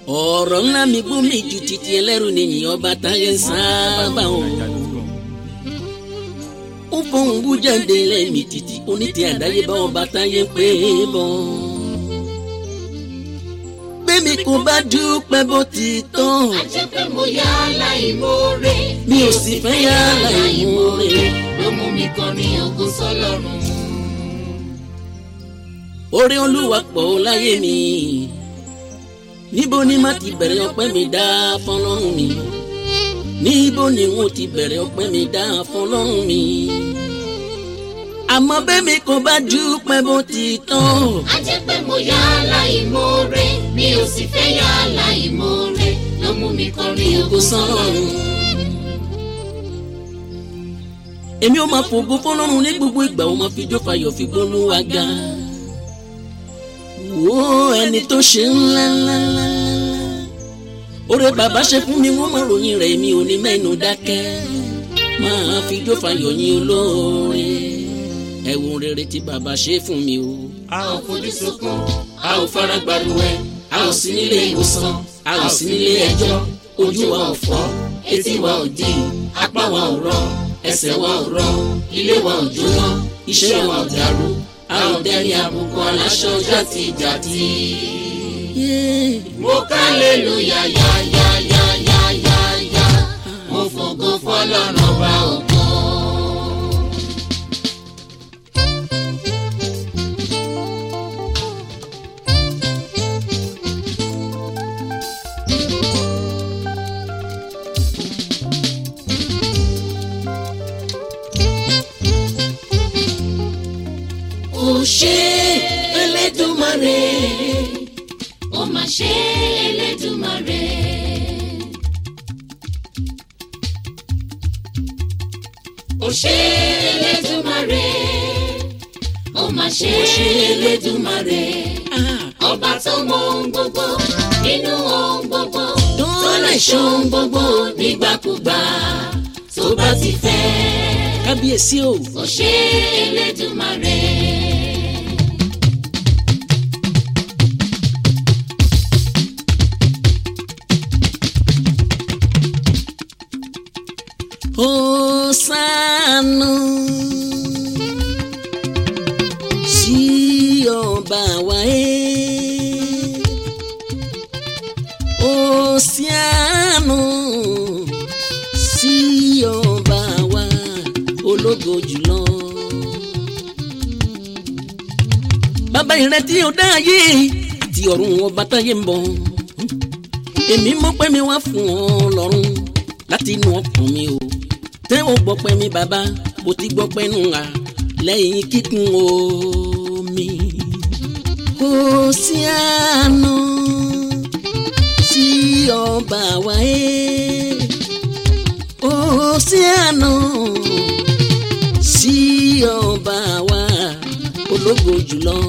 ọ̀rọ̀ ńlá mi gbó mi ju titi ẹlẹ́rù nìyí ọba táyé sábà o. ó fọhùn bú jáde lẹ́mí títí onítìí àdáyébá ọba táyé pé bọ́. bẹ́ẹ̀mi kò bá dúpẹ́ bó ti tán. a jẹ́ pé mo yá aláìmoore. mi ò sì fẹ́ yá aláìmoore. ló mú mi kọrin ògo sọ́lọ́run. orí olúwa pọ̀ láyé mi níbo ni má ti bẹ̀rẹ̀ ọpẹ́ mi dá fọlọ́run mi níbo ni wọ́n ti bẹ̀rẹ̀ ọpẹ́ mi dá fọlọ́run mi àmọ́ bẹ́ẹ̀mi kò bá dúpẹ́ bó ti tán a jẹ́ pé mo yá aláìmoore. mi ò sì fẹ́ yá aláìmoore. ló mú mi kọrin ògo kò sọ́run. èmi ò máa fògo fọlọ́run ní gbogbo ìgbà ó máa fi jó fayọ̀ fi gbónú wa ga wo ẹni tó ṣe ńlá ńlá ńlá oore bàbá ṣe fún mi wọ́n máa ròyìn rẹ̀ mi ò ní mẹ́nu dákẹ́ máa fi jó fayọ̀ yín olóore ẹ̀wọ̀n rere tí bàbá ṣe fún mi o. a ò fojú sunkún a ò fara gbaruwẹ a ò sí nílé ìwòsàn a ò sí nílé ẹjọ́ ojú wa ò fọ́ etí wa ò di apá wa ò rọ ẹsẹ̀ wa ò rọ ilé wa ò jóná iṣẹ́ wa ò dàrú a ò dẹni àbùkù aláṣọ jàtijàti. mo ká lélùyà yá yá yá yá yá yá mo fògo fọlọ́run ọba ògo. ó ṣe Elédùmarè ó mà ṣe Elédùmarè. ó ṣe Elédùmarè. ó mà ṣe Elédùmarè. ah, ọba tó mọ ohun gbogbo nínú ohun gbogbo tó tó lè ṣe ohun gbogbo nígbàkúgbà tó bá ti fẹ́. kábíyèsí o ó ṣe Elédùmarè. Hósánà sí ọba wa ẹ́ Hósánà sí ọba wa ológo jùlọ. bàbá ìrètí ò dá ayé àti ọ̀run ọba táyé ń bọ̀ èmi mọ̀ pé mi wá fún ọ lọ́rùn láti inú ọkàn mi o tẹ́ ò gbọ́ pé mi bàbá mo ti gbọ́ pé nù à lẹ́yìn kíkún omi. kò sí àná sí ọba wa ẹ́ kò sí àná sí ọba wa ológo jùlọ.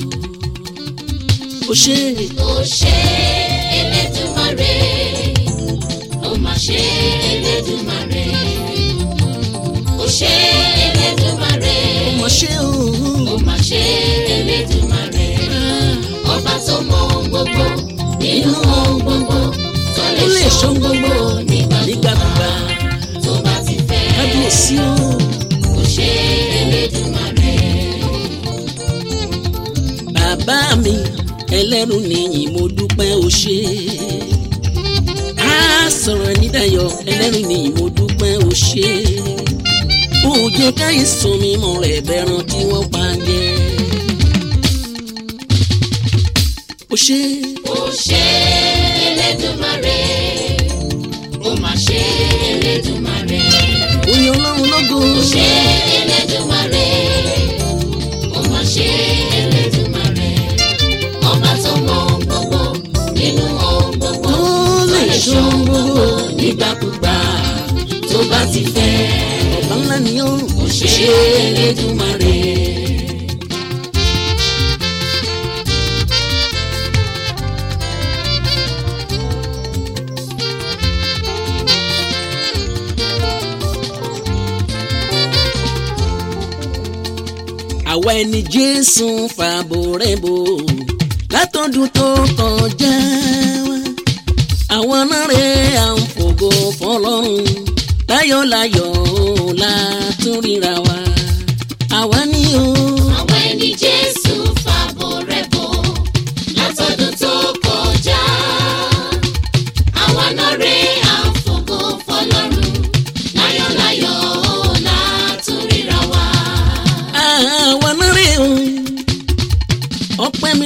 ó ṣe ó ṣe Elédùmarè. ó mà ṣe Elédùmarè. ó ṣe Elédùmarè. ọmọ ṣe ó òun. mà ṣe Elédùmarè. ọba tó mọ ohun gbogbo nínú ohun gbogbo tó ó lè ṣe ohun gbogbo nígbàkúgbà nígbàkúgbà tó bá ti fẹ́. kábíyèsí o. ó ṣe Elédùmarè. bàbá mi ẹlẹ́rù nìyí mo dúpẹ́ o ṣé. á sọ̀rọ̀ ẹni dayọ̀ ẹlẹ́rù nìyí mo dúpẹ́ o ṣé. ó jẹ́ káyé sùn mi mọ̀ rẹ̀ bẹ̀ràn tí wọ́n pa jẹ́. o ṣé ó ṣe Elédùmarè. ó mà ṣe Elédùmarè. oyin ọlọ́run lógo. ó ṣe Elédùmarè. ó mà ṣe Elédùmarè. ọba tó mọ ohun gbogbo nínú ohun gbogbo tó lè ṣe ohun gbogbo. nígbàkúgbà tó bá ti fẹ́. ọba ńlá ni ó ó ṣe Elédùmarè. àwa ẹni jésù fàbò rẹ̀ bò látọdún tó kọjá wá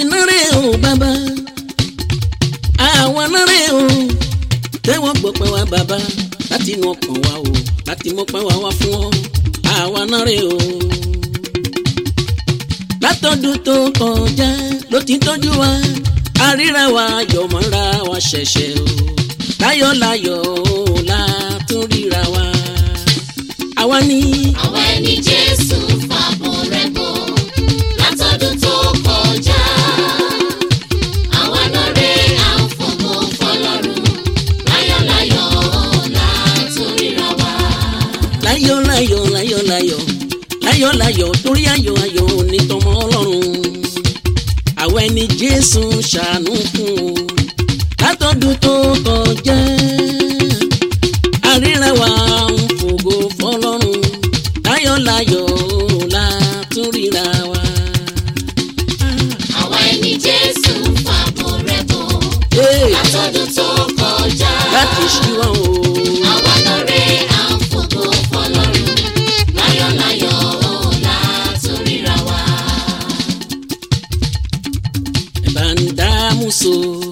nárẹ̀ o bàbá àwa nárẹ̀ o tẹ́wọ́ gbọ́pẹ́ wa bàbá láti inú ọkàn wa o láti mọ́pẹ́ wa wá fún ọ àwa nárẹ̀ o. látọdún tó kọjá ló ti tọ́jú wa àríra wa yọ̀mọ́ra wa ṣẹ̀ṣẹ̀ o láyọ̀láyọ̀ o látún ríra wa. àwa ní àwa ẹni jésù fàbọ̀ rẹ̀ bọ̀ látọdún tó kọjá. àwa náà rè à ń fògo fọlọ́run láyọ̀láyọ̀ látòríra wa. láyọ̀ láyọ̀ láyọ̀ láyọ̀ láyọ̀ láyọ̀ torí ayọ̀ ayọ̀ onítọmọ ọlọ́run àwọn ẹni jésù ṣàánú fún o látọdún tó kọjá àríra wa ń fògo fọlọ́run láyọ̀ láyọ̀ látúríra wa. àwa ẹni jésù fàbọ̀ rẹ̀ bọ̀ Hey, látọdún tó kọjá. láti ṣíwọ́n o. àwa náà rè à ń fògo fọlọ́run láyọ̀láyọ̀ látòríra wa. ẹ̀bá ń dámúso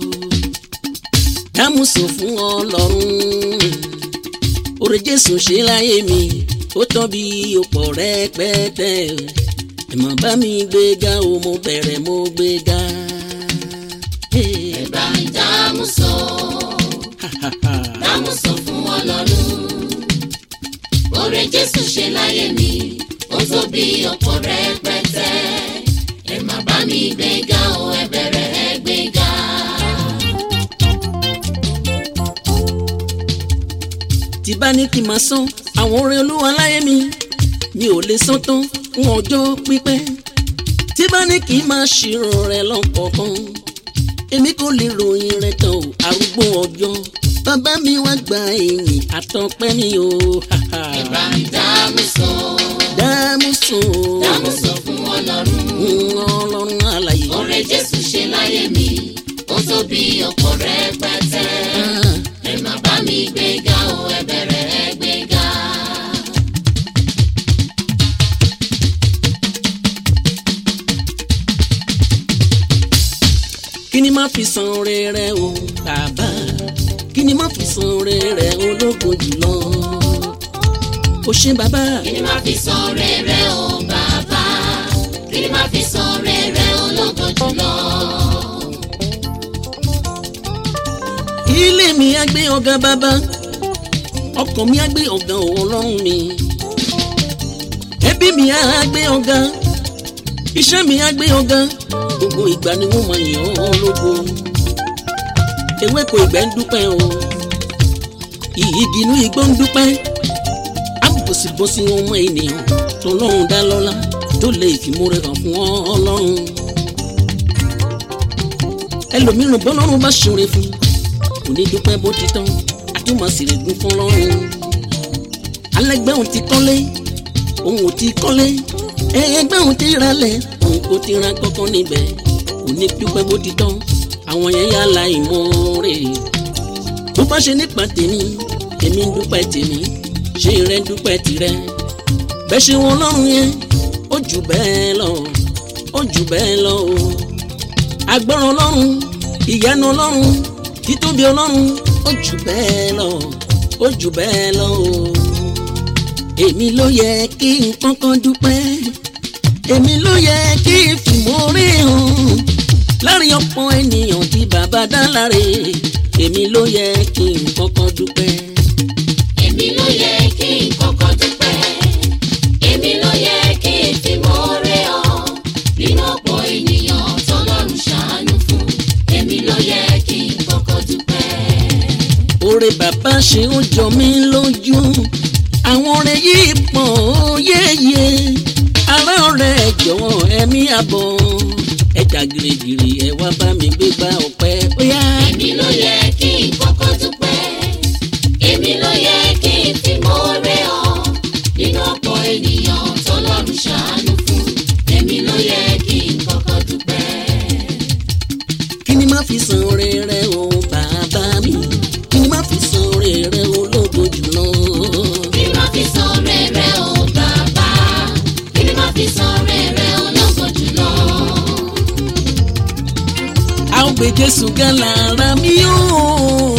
dámúso fún ọlọ́run oore jésù ṣe láyé mi ó tán bí ọ̀pọ̀ rẹpẹtẹ ẹ̀mọ̀ bá mi gbéga o mo bẹ̀rẹ̀ mo gbéga. Hey, bá mi dámúso ha, ha, ha. dámúso fún ọlọ́run oore jésù ṣe láyé mi ó tó bí ọ̀pọ̀ rẹpẹtẹ ẹ má bá mi gbéga o ẹ bẹ̀rẹ̀ ẹ gbéga. tí bá ní kí n máa san àwọn oore olúwa láyé mi mi ò lè san tán fún ọjọ́ pípẹ́ tí bá ní kí n máa ṣírò rẹ̀ lọ́kọ̀ọ̀kan èmi kò lè ròyìn rẹ̀ tán o arúgbó ọjọ́ bàbá mi wá gba èyìn àtọpẹ́ mi o ha, ha. ẹ bá mi dámúso dámúsùn dámúso fún ọlọ́run ọlọ́run àlàyé oore jésù ṣe láyé mi ó tó bí ọ̀pọ̀ rẹpẹtẹ Ah, ẹ má bá mi gbéga o ẹ bẹ̀rẹ̀ ẹ gbéga. kí ni má fi san oore rẹ̀ o bàbá kí ni má fi san oore rẹ̀ ológo jùlọ o ṣé bàbá. kí ni máa fi san rere o bàbá kí ni máa fi san rere ológo jùlọ. ilé mi á gbé ọ̀gá bàbá ọkàn mi á gbé ọ̀gá ọlọ́run mi ẹbí mi á gbé ọ̀gá iṣẹ́ mi á gbé ọ̀gá gbogbo ìgbà ni wọ́n máa yàn ọ́ lógo ewéko ìgbẹ́ ń dúpẹ́ o igi inú igbó ń dúpẹ́ àbòsíbòsí wọn mọ ènìyàn tó lọ́run dá lọ́lá tó lè fìmúre hàn fún ọlọ́run ẹlòmíràn bọ́lọ́run bá ṣoore fún kò ní dúpẹ́ bó ti tán àtúmọ̀ sì lè gún fún lọ́rùn alẹ́gbẹ́ òun ti kọ́lé òun ò ti kọ́lé ẹgbẹ́ òun ti ralẹ̀ òun kò ti ra kankan níbẹ̀ kò ní dúpẹ́ bó ti tán àwọn yẹn yà la ìmoore bó bá ṣe nípa tèmi èmi ń dúpẹ́ tèmi ṣé rẹ dúpẹ́ tirẹ̀ bẹ́ẹ̀ ṣe wọn lọ́rùn yẹn ó jù bẹ́ẹ̀ lọ ó jù bẹ́ẹ̀ lọ o agbọ́ràn ọlọ́run ìyanu ọlọ́run títóbi ọlọ́run ó jù bẹ́ẹ̀ lọ ó jù bẹ́ẹ̀ lọ o èmi ló yẹ kí n kọ́kọ́ dúpẹ́ èmi ló yẹ kí n fìmọ́rí hàn láàrin ọ̀pọ̀ ènìyàn tí bàbá dá láre èmi ló yẹ kí n kọ́kọ́ dúpẹ́. èmi ló yẹ kí n kọ́kọ́ dúpẹ́ èmi ló yẹ kí n fi mọ́ọ́rẹ́ ọ nínú ọ̀pọ̀ ènìyàn tọ́lọ́run ṣàánú fún èmi ló yẹ kí n kọ́kọ́ dúpẹ́. oore bàbá ṣe ó jọ mí lójú àwọn oore yìí pọ̀ ó yéye ará ọ̀rẹ́ ẹ jọ̀wọ́ ẹ̀mí àbọ̀ ẹja gírígírí ẹ wá bá mi gbégbá ọpẹ́ ó yá. èmi ló yẹ kí n kọ́kọ́ dúpẹ́ èmi ló yẹ kí n fi mọ́ọ́rẹ́ ọ nínú ọ̀pọ̀ ènìyàn tọ́lọ́run ṣàánú fún èmi ló yẹ kí n kọ́kọ́ dúpẹ́. kí ni má fi san oore rẹ o bàbá mi kí ni má fi san oore rẹ o lógo jùlọ. kí ni máa fi san rere o bàbá kí ni máa fi san rere ológo jùlọ. a ó gbé jésù ga lára mi yóò.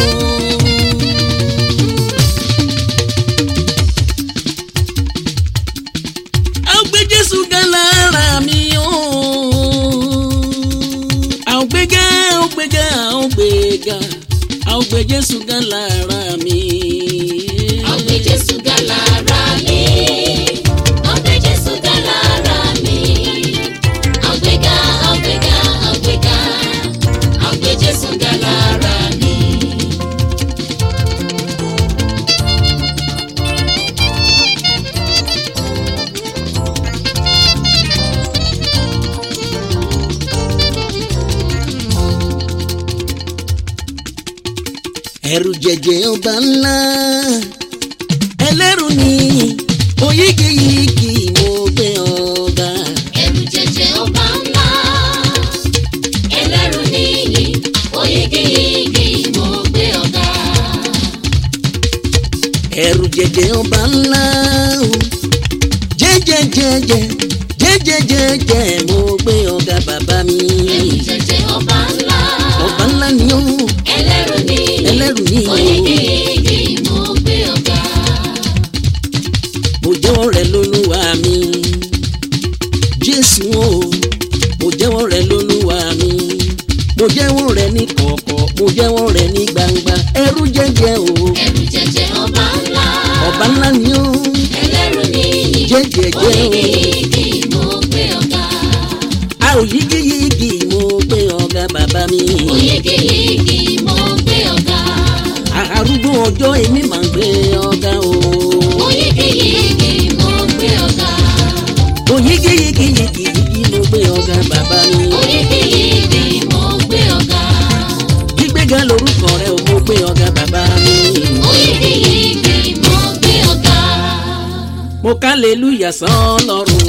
a ó gbé jésù ga lára mi yóò. a ó gbé ga a ó gbé ga a ó gbé ga a ó gbé jésù ga lára mi. Ọgbẹ́ Jésù ga lára mi. Ọgbẹ́ Jésù ga lára mi. Ọgbẹ́ga, ọgbẹ́ga, ọgbẹ́ga. Ọgbẹ́ Jésù ga lára mi. ẹrù jẹjẹ ọba ńlá ẹlẹ́rù ni oyígiyigi mo gbé ọ̀gá. Ẹrù jẹjẹ ọba ńlá. Ẹlẹ́rù níyì. Oyígiyigì mo gbé ọ̀gá. ẹrù jẹjẹ ọba ńlá o jẹjẹjẹjẹ jẹjẹjẹjẹ mo gbé ọ̀gá bàbá mi. Ẹrù jẹjẹ ọba ńlá. ọba ńlá ni ó Ẹlẹ́rù níyì. ẹlẹ́rù ni ó Oyígiyigì mo gbé ọ̀gá. mo jẹ́wọ́ rẹ̀ lólúwa mi jésù o mo jẹ́wọ́ rẹ̀ lólúwa mi mo jẹ́wọ́ rẹ̀ ní kọ̀kọ̀ mo jẹ́wọ́ rẹ̀ ní gbangba ẹrù jẹjẹ o Ẹrù jẹjẹ ọba ńlá. ọba ńlá ni ó Ẹlẹ́rù níyì. jẹjẹjẹ o Oyígiyigì mo gbé ọ̀gá. a ò yígiyígi mo gbé ọ̀gá bàbá mi Oyígiyigì mo gbé ọ̀gá. arúgbó ọjọ́ èmi máa ń gbé ọ̀gá o Oyígiyigì mo gbé ọ̀gá. mo yígiyígiyígi mo gbé ọ̀gá bàbá mi Oyígiyigì mo gbé ọ̀gá. gbígbéga lórúkọ rẹ o mo gbé ọ̀gá bàbá mi Oyígiyigì mo gbé ọ̀gá. mo kálẹ̀lúyà sán lọ́rùn.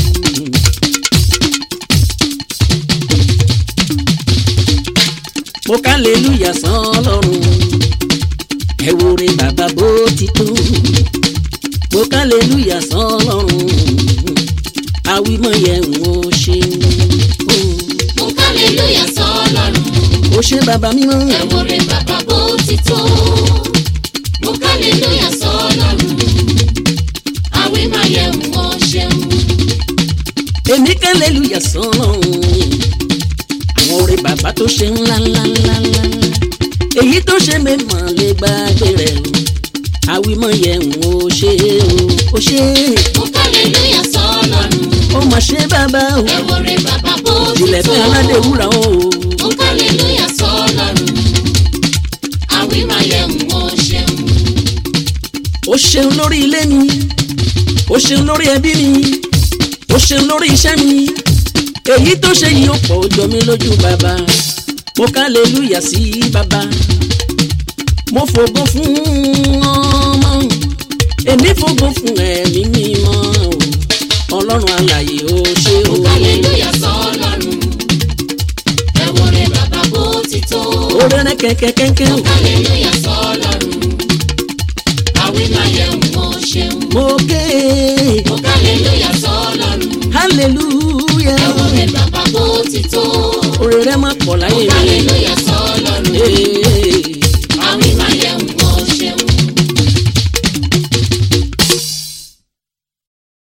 mo kálẹ̀lúyà sán lọ́rùn. ẹ wo re bàbá bó ti tó. mo kálẹ̀lúyà sán lọ́rùn. àwímọ̀ yẹn ń wo ṣe. Mo kálẹ̀lúyà sọ́lọ́run. ó ṣe bàbá mímọ́. Ẹ wo re bàbá bó ti tó. Mo kálẹ̀lúyà sọ́lọ́run. Àwí máa yẹ wọ́n ṣeun. èmi kálẹ̀lúyà sán lọ́rùn. àwọn orin bàbá tó ṣe ńlá ńlá ńlá ńlá èyí tó ṣe mẹ́mọ̀ lè gbàgbé rẹ̀ o àwímọ̀ yẹn ń wo ṣe o ó ṣe Mo kálẹ̀lúyà sọ́lọ́run. ó mà ṣe bàbá o Ẹ wo re bàbá bó ti ìjìnlẹ̀ tó. fẹ́ aládé wúrà o Mo kálẹ̀lúyà sọ́lọ́run. Àwí máa yẹ wọ́n ṣeun. ó ṣeun lórí ilé mi ó ṣeun lórí ẹbí mi ó ṣeun lórí iṣẹ́ mi èyí tó ṣe yìí ó pọ̀ ó jọ mí lójú bàbá mo kálẹ̀lúyà sí bàbá mo fògo fún ọmọ èmi fògo fún ẹ̀mí mímọ́ o ọlọ́run alààyè ó ṣe o Hallelujah sọ́lọ́run. Ẹ wo re bàbá bó ti tó. oore rẹ kẹ̀kẹ́kẹ́kẹ́ o Hallelujah sọ́lọ́run. Àwí máa yẹ wọ́n ṣeun. mo ké Hallelujah sọ́lọ́run. hallelujah Ẹ wo re bàbá bó ti tó. oore rẹ má pọ̀ láyé mi Hallelujah